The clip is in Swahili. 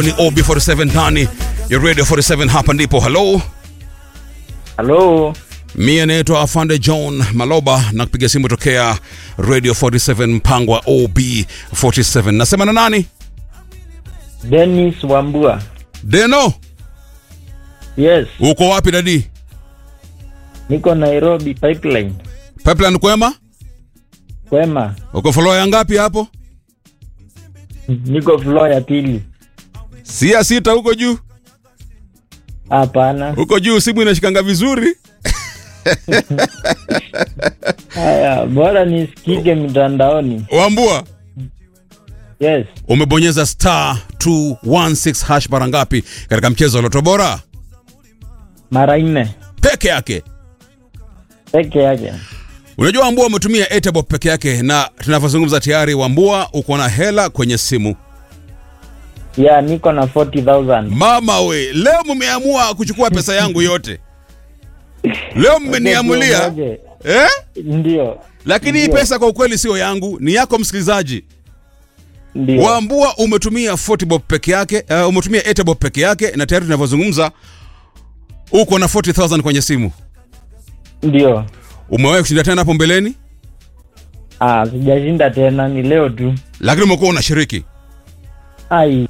ni OB47 ndani ya Radio 47 hapa ndipo. Hello, Halo, mie naitwa Afande John Maloba na kupiga simu tokea Radio 47 mpango wa OB47. Nasema na nani? Dennis Wambua. Deno, Yes, uko wapi dadi? niko Nairobi pipeline. Pipeline kwema? Kwema, Uko floor ya ngapi hapo? niko floor ya pili. Si ya sita huko juu? Hapana. Huko juu simu inashikanga vizuri. Haya, bora nisikike mtandaoni. Wambua, Yes, umebonyeza star 216 hash mara ngapi katika mchezo wa Loto Bora? mara nne Peke yake. peke yake. Unajua Wambua umetumia Etabo peke yake, na tunavyozungumza tayari Wambua uko na hela kwenye simu. Ya, niko na 40,000. Mama we, leo mmeamua kuchukua pesa yangu yote. Leo mmeniamulia Ngoje, eh? Ndio, Lakini hii Ndio. pesa kwa ukweli sio yangu, ni yako msikilizaji. ndio. Wambua umetumia 40 bob peke yake, uh, umetumia Etabo peke yake, na tayari tunavyozungumza uko na 40000 kwenye simu. Ndio. Umewahi kushinda tena hapo mbeleni, Ah, sijashinda tena, ni leo tu. lakini umekuwa unashiriki. Ai,